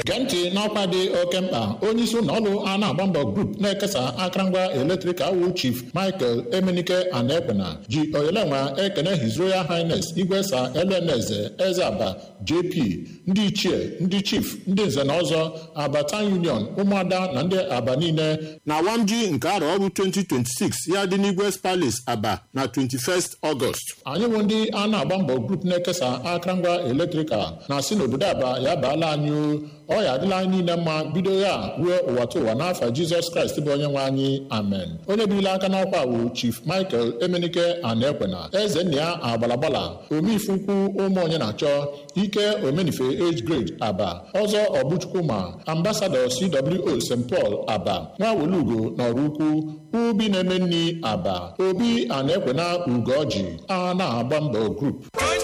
gee ntị n'ọkwa dị oke mkpa onye isi ụlọ ọrụ a na-agba mbọ grup na-ekesa akụrụngwa eletrik awụ chief michael emenike anaekwena ji oyelenwa ekene his royal highness igwe sa eleneze eze aba jp ndị ichie ndị chief ndị nze na ọzọ abata union ụmụada na ndị aba niile na wamji nke arọ ọrụ 2026 ya dị n'igwe palace aba na 21st ọgọst anyị bụ ndị a na-agba mbọ grup na-ekesa akụrụngwa eletrikal na-asị n'obodo aba ya baala anyị ọ ya adịla anyị niile mma bido ya ruo ụwa ta ụwa n'afọ jizọs kraịst bụ onye nwe anyị amen onye birila aka n'ọkwa bụ chief michael emenike anaekwena eze nna ya agbalagbala omeife ukwu ụmụ onye na-achọ ike omenife age grade aba ọzọ ọbụchukwu ma ambasadọ cwo st paul aba nwa welugo na ọrụ ukwu ubi na-eme nri aba obi anaekwena ugoji a na-agba mbọ grup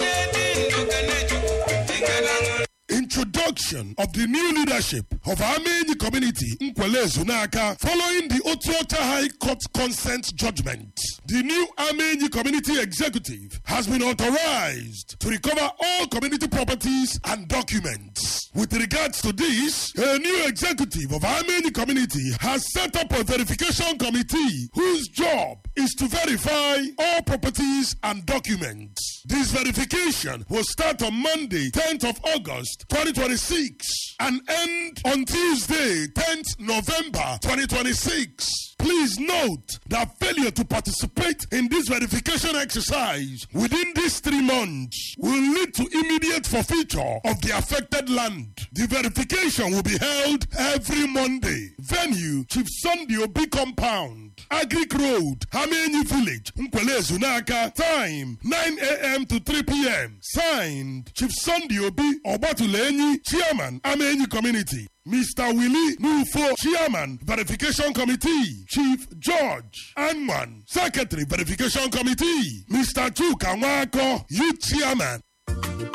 Introduction of the new leadership of Amenyi community Nkwele Zunaka following the Otuota High Court consent judgment. The new Amenyi community executive has been authorized to recover all community properties and documents. With regards to this, a new executive of Amenyi community has set up a verification committee whose job is to verify all properties and documents. This verification will start on Monday, 10th of August 2026 and end on Tuesday, 10th November 2026. Please note that failure to participate in this verification exercise within these three months will lead to immediate forfeiture of the affected land. The verification will be held every Monday. Venue Chief Sunday Obi Compound. Agric Road, Hamenyi Village, Nkwele Zunaka. Time 9 a.m. to 3 p.m. Signed Chief Sunday Obi Obatuleni, Chairman, Amenyi Community. Mr. Willie Nufo, Chairman, Verification Committee. Chief George Anman, Secretary, Verification Committee. Mr. Chuka Nwako, Youth Chairman,